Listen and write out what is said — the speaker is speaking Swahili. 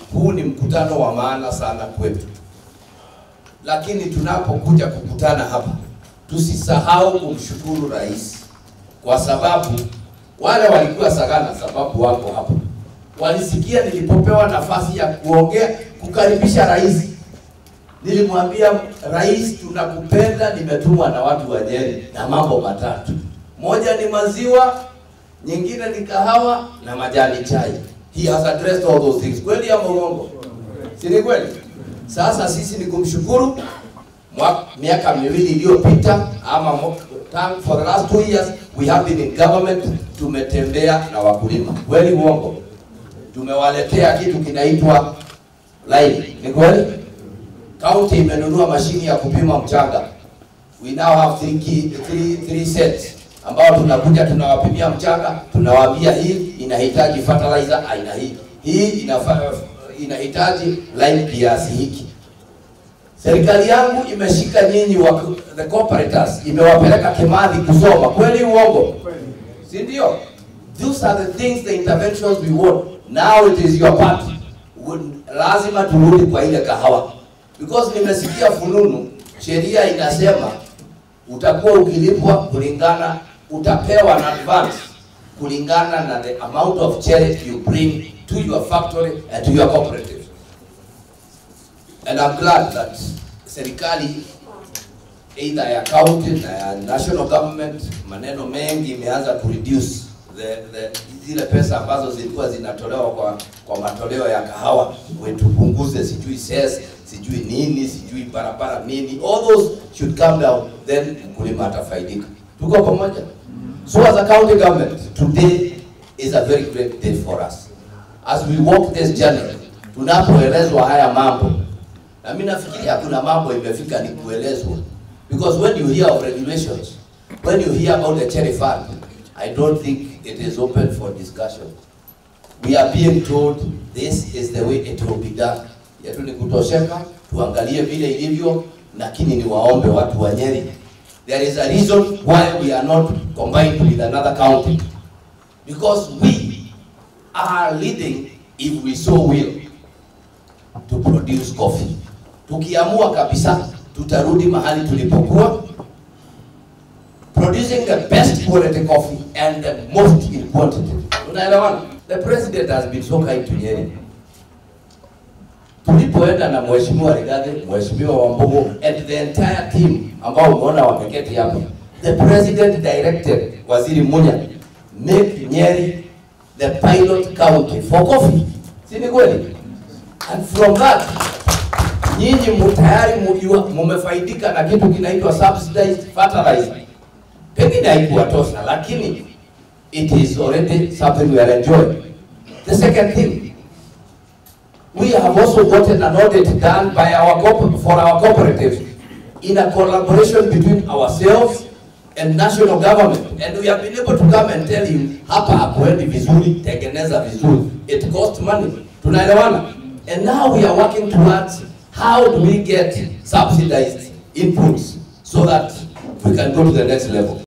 huu ni mkutano wa maana sana kwetu, lakini tunapokuja kukutana hapa tusisahau kumshukuru rais, kwa sababu wale walikuwa Sagana, sababu wako hapa, walisikia nilipopewa nafasi ya kuongea kukaribisha rais. Nilimwambia rais, tunakupenda, nimetumwa na watu wa Nyeri na mambo matatu, moja ni maziwa, nyingine ni kahawa na majani chai. He has addressed all those things. Kweli ama uongo? Si ni kweli? Sasa sisi ni kumshukuru Mwa- miaka miwili iliyopita ama mo- time for the last two years we have been in government, tumetembea na wakulima. Kweli uongo? Tumewaletea kitu kinaitwa line. Ni kweli? County imenunua mashini ya kupima mchanga. We now have three, key, three, three sets ambao tunakuja tunawapimia mchanga, tunawaambia hii inahitaji fertilizer aina hii, hii inafa, inahitaji line kiasi hiki. Serikali yangu imeshika nyinyi wa the cooperators, imewapeleka Kimathi kusoma. Kweli uongo? Si ndio? Those are the things, the interventions we want. Now it is your part. Would- Lazima turudi kwa ile kahawa, because nimesikia fununu, sheria inasema utakuwa ukilipwa kulingana, utapewa na advance kulingana na the amount of cherry you bring to your factory and to your cooperative. And I'm glad that serikali either ya county na ya national government maneno mengi imeanza ku reduce the, the, zile pesa ambazo zilikuwa zinatolewa kwa kwa matoleo ya kahawa, we tupunguze sijui ses sijui nini sijui barabara nini, all those should come down, then mkulima atafaidika. Tuko pamoja? So as a county government, today is a very great day for us. As we walk this journey, tunapoelezwa haya mambo, na mimi nafikiria kuna mambo imefika ni kuelezwa, because when you hear of regulations, when you hear about the cherry fund, I don't think it is open for discussion. We are being told this is the way it will be done. Yetu ni kutosheka, tuangalie vile ilivyo, lakini ni waombe watu wa Nyeri. There is a reason why we are not combined with another county. Because we are leading, if we so will, to produce coffee. Tukiamua kabisa, tutarudi mahali tulipokuwa, producing the best quality coffee and the most in quantity. Unaelewana? The president has been so kind to Nyeri. Tulipoenda na mheshimiwa Rigathi, mheshimiwa Wambugu and the entire team ambao umeona wameketi hapa, the president directed Waziri Munya make Nyeri the pilot county for coffee. Si ni kweli? And from that nyinyi mu- tayari mujua mumefaidika na kitu kinaitwa subsidized fertilizer. Pengine haikuwatosha, lakini it is already something we are enjoying. The second thing, we have also gotten an audit done by our corp- for our cooperatives in a collaboration between ourselves and national government and we have been able to come and tell you hapa hakuendi vizuri, tengeneza vizuri. It cost money. Tunaelewana? And now we are working towards how do we get subsidized inputs so that we can go to the next level.